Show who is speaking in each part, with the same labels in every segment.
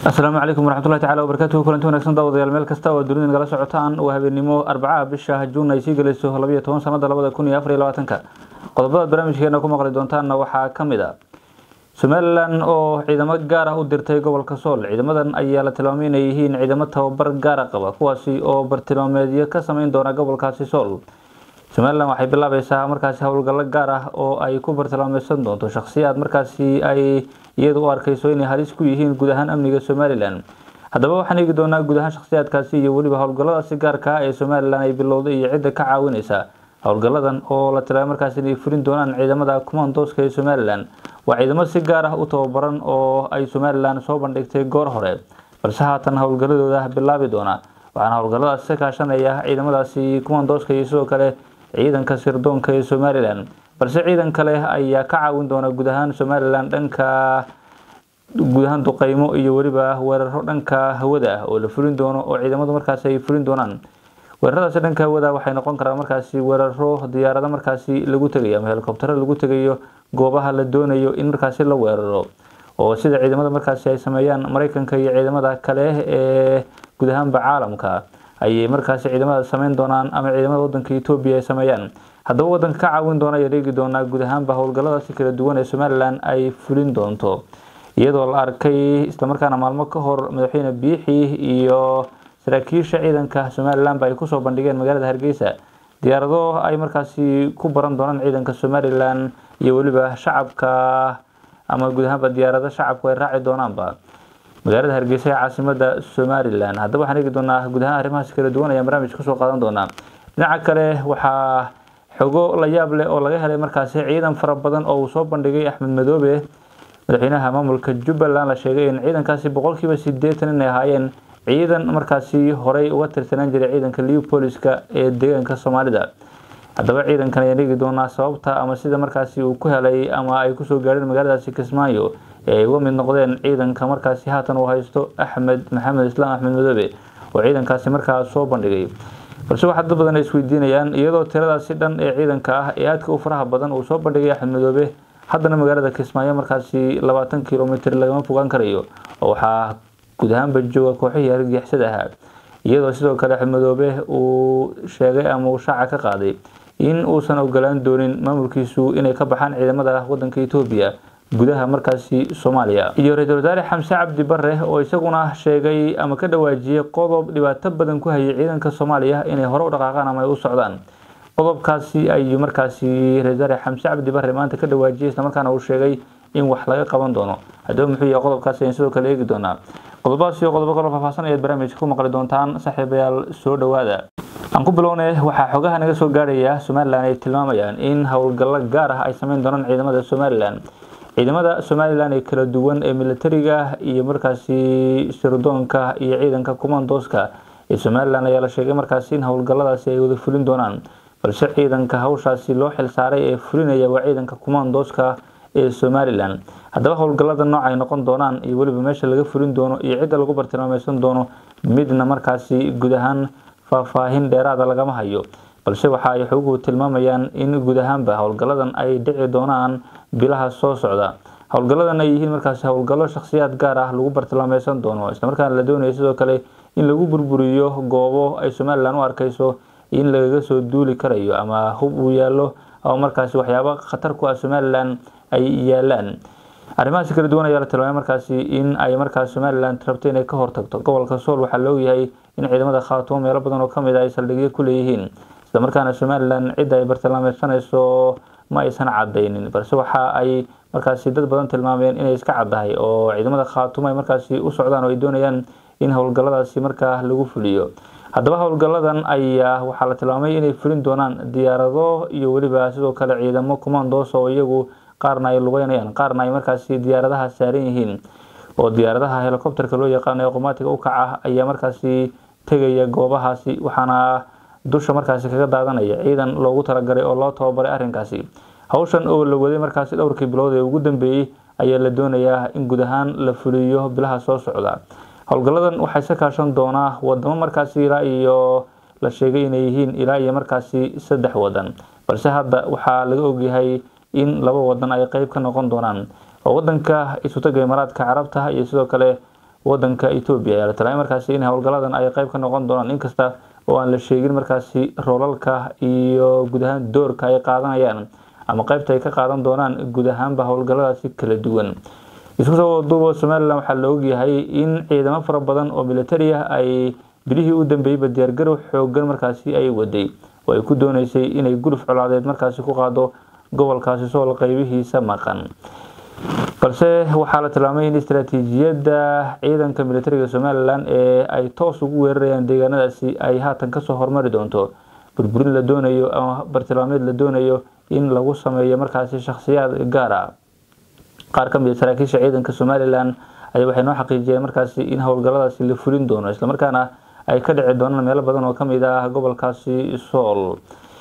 Speaker 1: asalaamu calaykum waraxmatullahi tacala wabarakatuhu kulanti wanagsan daawadayaal meel kasta oo dunida nagala socotaan waa habeenimo arbacaha bisha juun ay sii gelayso labayo toban sanada labada kun iyo afar iyo labaatanka qodobadaad barnaamijkeena ku maqli doontaanna waxaa ka mid a somalilan oo ciidamo gaar ah u dirtay gobolka sool ciidamadan ayaa la tilmaamay inay yihiin ciidamo tababar gaara qaba kuwaasi oo bartilmaameedyo ka sameyn doona gobolkaasi sool somalilan waxay bilaabaysaa markaasi howlgallo gaar ah oo ay ku bartilmaameysan doonto shakhsiyaad markaasi ay iyadu u arkeyso inay halis ku yihiin guud ahaan amniga somalilan haddaba waxaan eegi doonaa guud ahaan shakhsiyaadkaasi iyo weliba howlgalladaasi gaarka ah ee somalilan ay bilowday iyo cidda ka caawineysa howlgalladan oo la tilmaamay markaasi inay fulin doonaan ciidamada kumaandooska ee somalilan waa ciidamo si gaar ah u tababaran oo ay somalilan soo bandhigtay goor hore balse haatan howlgalladooda bilaabi doona waxaana howlgalladaasi ka kaashanaya ciidamadaasi kumaandooska iyo sidoo kale ciidanka sirdoonka ee somalilan balse ciidan kale ayaa ka caawin doona guud ahaan somalilan dhanka guud ahaan duqeymo iyo weliba weeraro dhanka hawada ah oo la fulin doono oo ciidamadu markaasi ay fulin doonaan weeraradaasi dhanka hawada waxay noqon karaan markaasi weeraro diyaarado markaasi lagu tegayo ama helikobtero lagu tegayo goobaha la doonayo in markaasi la weeraro oo sida ciidamada markaasi ay sameeyaan mareykanka iyo ciidamada kale ee guud ahaanba caalamka ayay markaasi ciidamada sameyn doonaan ama ciidamada wadanka etoobiya ay sameeyaan haddaba wadanka ka caawin doona ayaa eegi doonaa guud ahaanba howlgalladaasi kala duwan ee somalilan ay fulin doonto iyadoo la arkay islamarkaana maalmo ka hor madaxweyne biixi iyo saraakiisha ciidanka somalilanba ay kusoo bandhigeen magaalada hargeysa diyaarado ay markaasi ku baran doonaan ciidanka somalilan iyo weliba shacabka ama guud ahaanba diyaarado shacabku ay raaci doonaanba magaalada hargeysa ee caasimada somalilan haddaba waxaan eegi doonaa guud ahaan arrimahaas kala duwan ayaan barnaamij kusoo qaadan doonaa dhinaca kale waxaa xogo la yaab leh oo laga helay markaasi ciidan fara badan oo uu soo bandhigay axmed madoobe madaxweynaha maamulka jubbaland la sheegay in ciidankaasi boqolkiiba sideetan inay ahaayeen ciidan markaasi horey uga tirsanaan jiray ciidanka leopoliska ee deegaanka soomaalida haddaba ciidankan ayaan eegi doonaa sababta ama sida markaasi uu ku helay ama ay kusoo gaadheen magaaladaasi kismaayo ee ay uga mid noqdeen ciidanka markaasi haatan uu haysto axmed maxamed islaam axmed madoobe oo ciidankaasi markaas soo bandhigay balse waxaa dad badan ay isweydiinayaan iyadoo tiradaasi dhan ee ciidanka ah ee aadka u faraha badan uu soo bandhigay axmed madoobe haddana magaalada kismaayo markaasi labaatan kilomitr lagama fogaan karayo oo waxaa guud ahaanba jooga kooxihii argagixisada ahaa iyadoo sidoo kale axmed madoobe uu sheegay ama uu shaaca ka qaaday in uusan ogolaan doonin maamulkiisu inay ka baxaan ciidamada wadanka etoobiya gudaha markaasi soomaaliya iyo ra-iisul wasaare xamse cabdi bare oo isaguna sheegay ama ka dhawaajiyey qodob dhibaato badan ku hayay ciidanka soomaaliya inay hore u dhaqaaqaan ama ay u socdaan qodobkaasi ayuu markaasi ra-isul wasaare xamse cabdi bare maanta ka dhawaajiyey islamarkaana uu sheegay in wax laga qaban doono haddaba muxuu yahay qodobkaasi ayaan sidoo kale eegi doonaa qodobadaas iyo qodobo kaloo faahfaahsan ayaad barnaamijka ku maqli doontaan saaxiibayaal soo dhowaada aan ku bilownay waxaa xogaha naga soo gaadhaya somalilan ay tilmaamayaan in howlgallo gaar ah ay sameyn doonaan ciidamada somalilan ciidamada somalilan ee kala duwan ee militariga iyo markaasi sirdoonka iyo ciidanka kumaandooska ee somalilan ayaa la sheegay markaasi in howlgalladaasi ay wada fulin doonaan balse ciidanka hawshaasi loo xilsaaray ee fulinaya waa ciidanka kumaandooska ee somalilan haddaba howlgallada nooc ay noqon doonaan iyo weliba meesha laga fulin doono iyo cidda lagu bartilmaameysan doono midna markaasi guud ahaan faahfaahin dheeraada lagama hayo balse waxa ay xoguhu tilmaamayaan in guud ahaanba howlgalladan ay dhici doonaan bilaha soo socda howlgalladan ay yihiin markaasi howlgallo shakhsiyaad gaar ah lagu bartilmaameysan doono islamarkaana la doonayo sidoo kale in lagu burburiyo goobo ay somalilan u arkeyso in lagaga soo duuli karayo ama hub uu yaallo ama markaasi waxyaabo khatar ku ah somalilan ay yaalaan arrimahaasi kala duwan ayaa la tilmaamay markaasi in ay markaas somalilan rabto inay ka hortagto gobolka sool waxaa la ogyahay in ciidamada khaatumo meelo badan oo kamid ah ay saldhigyo ku leeyihiin islamarkaana somalilan cidda ay bartilmaameysanayso ma aysan cadaynin balse waxa ay markaasi dad badan tilmaameen inay iska caddahay oo ciidamada khaatumo ay markaasi u socdaan oo ay doonayaan in howlgalladaasi markaa lagu fuliyo haddaba howlgalladan ayaa waxaa la tilmaamay inay fulin doonaan diyaarado iyo weliba sidoo kale ciidamo kumaandoos oo iyagu qaarna ay lugeynayaan qaarna ay markaasi diyaaradaha saaran yihiin oo diyaaradaha helicopterka loo yaqaano ee qomaatika u kaca ayaa markaasi tegaya goobahaasi waxaana dusha markaasi kaga daadanaya ciidan loogu talagalay oo loo tababaray arrinkaasi hawshan oo la waday markaasi dhowrkii bilood ee ugu dambeeyey ayaa la doonayaa in guud ahaan la fuliyo bilaha soo socda howlgalladan waxaa iska kaashan doonaa wadamo markaasi ilaa iyo la sheegay inay yihiin ilaa iyo markaasi saddex wadan balse hadda waxaa laga ogyahay in laba wadan ay qeyb ka noqon doonaan oo wadanka isutaga imaaraadka carabta iyo sidoo kale wadanka etoobiya ayaa la tilmaamay markaasi in howlgaladan ay qeyb ka noqon doonaan inkasta oo aan la sheegin markaasi roolalka iyo guud ahaan doorka ay qaadanayaan ama qeybta ay ka qaadan doonaan guud ahaanba howlgaladaasi kala duwan isku soo waduubo somalilan waxaa la ogyahay in ciidamo fara badan oo militari ah ay bilihii u dambeeyeyba diyaargarow xoogan markaasi ay waday oo ay ku dooneysay inay guluf colaadeed markaasi ku qaado gobolkaasi sool qeybihiisa maqan balse waxaa la tilmaamay in istaraatiijiyadda ciidanka militariga somalilan ee ay toos ugu weerarayaan deegaanadaasi ay haatan kasoo hormari doonto burburin la doonayo ama bartilmaameed la doonayo in lagu sameeyo markaasi shakhsiyaad gaar ah qaar ka mid a saraakiisha ciidanka somalilan ayaa waxay noo xaqiijiyeen markaasi in howlgaladaasi la fulin doono islamarkaana ay ka dhici doonaan meelo badan oo kamid ah gobolkaasi sool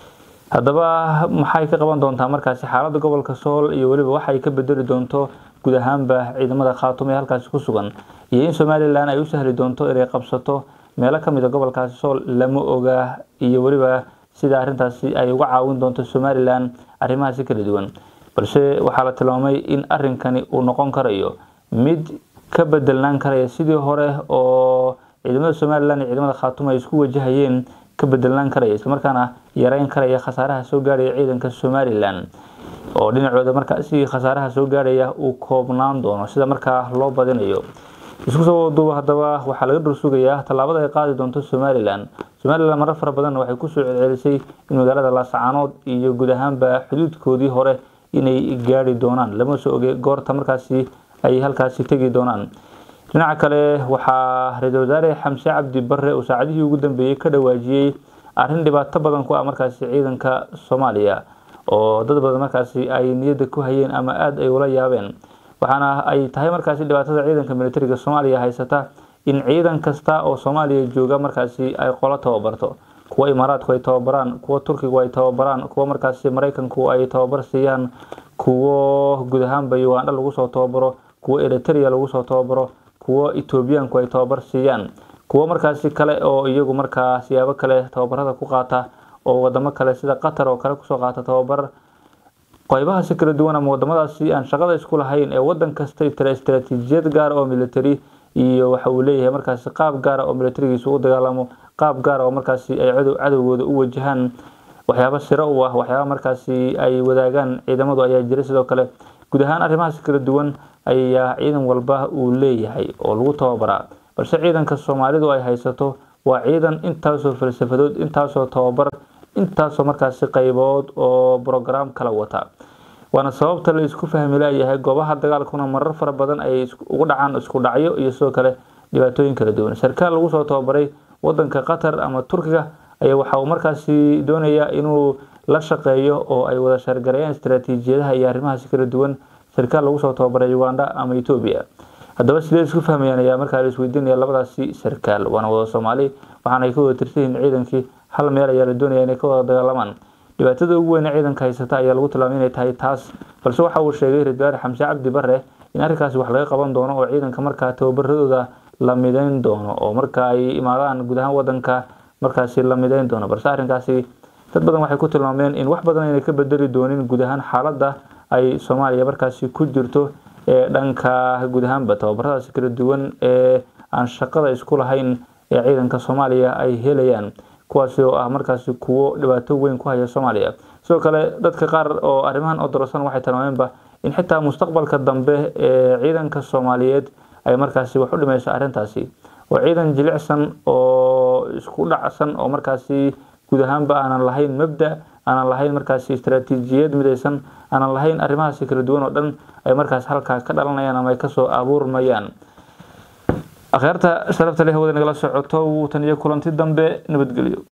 Speaker 1: haddaba maxay ka qaban doontaa markaasi xaalada gobolka sool iyo weliba waxay ka bedeli doonto guud ahaanba ciidamada khaatum ee halkaasi ku sugan iyo in somalilan ay u sahli doonto inay qabsato meelo kamid a gobolkaasi sool lama oga iyo weliba sida arintaasi ay uga caawin doonto somalilan arrimahaasi kala duwan balse waxaa la tilmaamay in arinkani uu noqon karayo mid ka bedelnaan karaya sidii hore oo ciidamada somalilan iyo ciidamada khaatum ay isku wajahayeen ka bedelnaan karaya islamarkaana yareyn karaya khasaaraha soo gaarhaya ciidanka somalilan oo dhinacooda markaasi khasaaraha soo gaarhaya uu koobnaan doono sida markaa loo badinayo isku soo waduuba haddaba waxaa laga dhursugayaa tallaabada ay qaadi doonto somalilan somalilan marar fara badanna waxay kusoo celcelisay in magaalada laascaanood iyo guud ahaanba xuduudkoodii hore inay gaari doonaan lama soo oge goorta markaasi ay halkaasi tegi doonaan dhinaca kale waxaa ra-iisul wasaare xamse cabdi bare uu saacadihii ugu dambeeyey ka dhawaajiyey arrin dhibaato badan ku ah markaasi ciidanka soomaaliya oo dad badan markaasi ay niyadda ku hayeen ama aada ay ula yaabeen waxaana ay tahay markaasi dhibaatada ciidanka militariga soomaaliya haysata in ciidan kasta oo soomaaliya jooga markaasi ay qolo tababarto kuwa imaaraadku ay tababaraan kuwa turkigu ay tababaraan kuwa markaasi maraykanku ay tababar siiyaan kuwo guud ahaanba ugandha lagu soo tababaro kuwo eritrea lagu soo tababaro kuwo etoobiyaanku ay tababar siiyaan kuwo markaasi kale oo iyagu markaa siyaabo kale tababarada ku qaata oo wadamo kale sida qatar oo kale kusoo qaata tababar qeybahaasi kala duwan ama wadamadaasi aan shaqada isku lahayn ee wadan kasta istaraatiijiyad gaara oo military iyo waxa uu leeyahay markaasi qaab gaara oo militarigiisa u dagaalamo qaab gaara oo markaasi ay cadowgooda u wajahaan waxyaaba siro u ah waxyaaba markaasi ay wadaagaan ciidamadu ayaa jira sidoo kale guud ahaan arrimahaas kala duwan ayaa ciidan walba uu leeyahay oo lagu tababaraa balse ciidanka soomaalidu ay haysato waa ciidan intaasoo falsafadood intaasoo tababar intaasoo markaasi qaybood oo brograam kala wata waana sababta la isku fahmi layahay goobaha dagaalkuna marar fara badan ay ugu dhacaan isku dhacyo iyo sidoo kale dhibaatooyin kala duwan sarkaal lagu soo tababaray wadanka qatar ama turkiga ayaa waxa uu markaasi doonayaa inuu la shaqeeyo oo ay wada shaargareeyaan istaraatiijiyadaha iyo arrimahaasi kala duwan sarkaal lagu soo tababaray uganda ama etoobiya haddaba sidee isku fahmayaan ayaa markaa la isweydiinaya labadaasi sarkaal waana wada soomaali waxaana ay ka wada tirsanyihiin ciidankii hal meel ayaa la doonaya inay ka wada dagaalamaan dhibaatada ugu weyn ee ciidanka haysata ayaa lagu tilmaamay inay tahay taas balse waxa uu sheegay ra-iisul xamse cabdi bare in arrinkaasi wax laga qaban doono oo ciidanka markaa tababaradooda la mideyn doono oo marka ay imaadaan guud ahaan wadanka markaasi la mideyn doono balse arrinkaasi dad badan waxay ku tilmaameen in wax badan ayna ka bedeli doonin guud ahaan xaaladda ay soomaaliya markaasi ku jirto ee dhanka guud ahaanba tababaradaasi kala duwan ee aan shaqada isku lahayn ee ciidanka soomaaliya ay helayaan kuwaasi oo ah markaasi kuwo dhibaato weyn ku haya soomaaliya sidoo kale dadka qaar oo arrimahan odorosan waxay tilmaameenba in xitaa mustaqbalka dambe ee ciidanka soomaaliyeed ay markaasi wax u dhimayso arrintaasi oo ciidan jilicsan oo isku dhacsan oo markaasi guud ahaanba aanan lahayn mabda aanan lahayn markaasi istaraatiijiyad midaysan aanan lahayn arrimahaasi kala duwan oo dhan ay markaas halkaa ka dhalanayaan ama ay kasoo abuurmayaan akhyaarta sharafta leh hawada nagala socoto tan iyo kulanti dambe nabadgelyo